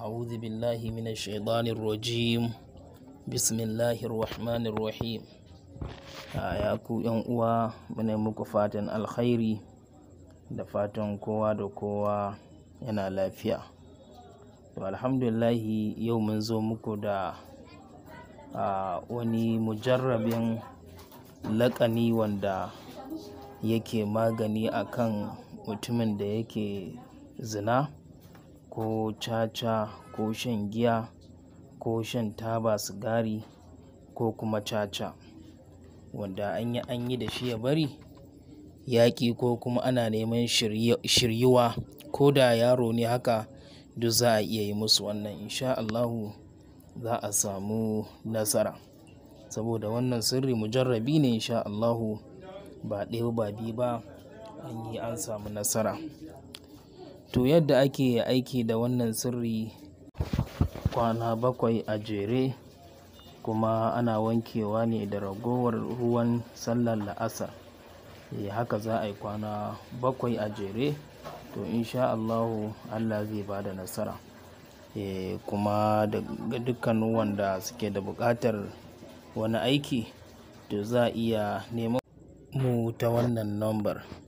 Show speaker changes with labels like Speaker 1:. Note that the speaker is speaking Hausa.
Speaker 1: أعوذ بالله من الشيطان الرجيم بسم الله الرحمن الرحيم ya ku yan uwa muna muku fatan alkhairi da fatan kowa da kowa yana lafiya to alhamdulillahi yau mun zo muku da wani mujarrabin laƙani wanda yake magani akan mutumin da yake zina ko caca ko shan giya ko shan taba sigari ko kuma caca wanda an yi an yi da shi ya bari yaƙi ko kuma ana neman shiryuwa ko da yaro ne haka duk za a iya yi musu wannan insha Allahu za a samu nasara saboda wannan sirri mujarrabi ne insha Allahu ba ɗaya ba biyu ba an yi an samu nasara to yadda ake aiki da wannan sirri kwana bakwai a jere kuma ana wankewa ne da ragowar ruwan sallar la'asar e haka za a yi kwana bakwai a jere to insha Allahu Allah zai ba da nasara e kuma ga dukkanin wanda suke da buƙatar wani aiki to za a iya neman mu ta wannan nambar